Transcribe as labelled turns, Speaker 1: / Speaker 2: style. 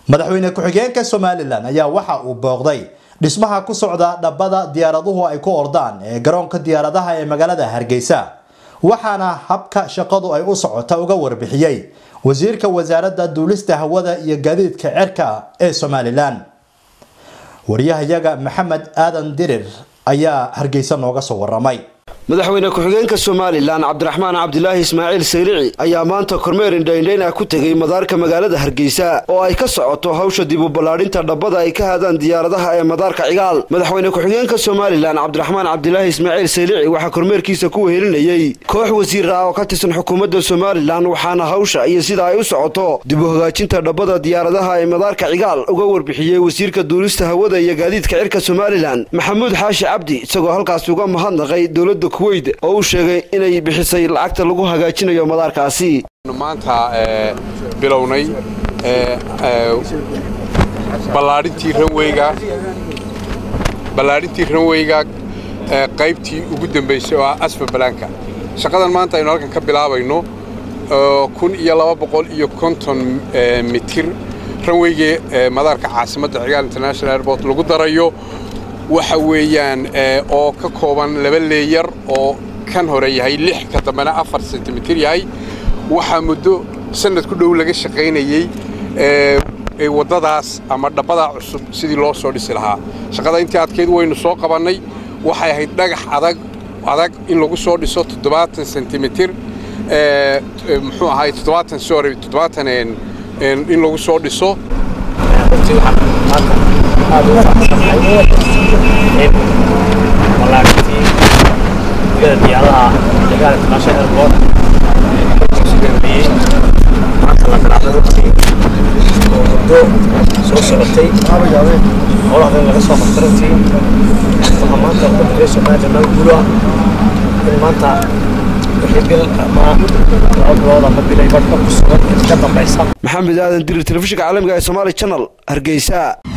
Speaker 1: madaxweyne ku-xigeenka somalilan ayaa waxa uu booqday dhismaha ku socda dhabbada diyaaraduhu ay ku ordaan ee garoonka diyaaradaha ee magaalada hargeysa waxaana habka shaqadu ay u socota uga warbixiyey wasiirka wasaaradda duulista hawada iyo gaadiidka cerka ee somalilan wariyahayaga maxamed aadan dirir ayaa hargeysa nooga soo waramay
Speaker 2: madaxweyne ku-xigeenka somalilan cabdiraxmaan cabdilaahi ismaaciil sayrici ayaa maanta kormeer indhaindhayn ah ku tegey madaarka magaalada hargeysa oo ay ka socoto hawsha dib u ballaadhinta dhabbada ay ka hadaan diyaaradaha ee madaarka cigaal madaxweyne ku-xigeenka somalilan cabdiraxmaan cabdilaahi ismaaciil sayrici waxaa kormeerkiisa ku wehelinayey koox wasiir ah oo ka tirsan xukuumadda somalilan waxaana hawsha iyo sida ay u socoto dib u hagaajinta dhabbada diyaaradaha ee madaarka cigaal uga warbixiyey wasiirka duulista hawada iyo gaadiidka cirka somalilan maxamuud xaashi cabdi isagoo halkaasi uga mahadnaqay dowladda kuweyt oo uu sheegay inay bixisay lacagta lagu hagaajinayo madaarkaasi
Speaker 3: maanta bilownay ballaadhintii ranweyga ballaadhintii ranweyga qaybtii ugu dambaysay oo ah asfa balaanka shaqadan maanta aynu halkan ka bilaabayno kun iyo laba boqol iyo konton mitir ranweygii madaarka caasimadda cigaal international airport lagu darayo waxa weeyaan oo ka kooban laba leeyar oo kan hore yahay lix ka dambena afar sentimitir yahay waxaa muddo sanad ku dhow laga shaqaynayey waddadaas ama dhabbadaa cusub sidii loo soo dhisi lahaa shaqada intii adkeyd waynu soo qabannay waxay ahayd dhagax adag adag in lagu soo dhiso toddobaatan sentimitir muxuu ahay toddobaatan sorry toddobaatan in lagu soo dhiso
Speaker 4: in ballaadhintii gudada diyaaradaha cigaal international airport sugaamiyey maanta la bilaabay runtii oo muddo soo socotay howlahadan laga soo qabtay runtii waxaa maanta umadalay somaliland nal guul ah in maanta wixii bil ama laba bilood ama bilay badhka ku sugan ka dambaysa
Speaker 2: maxamed aadan dirir telefishinka caalamiga ee somaali channel hargeysa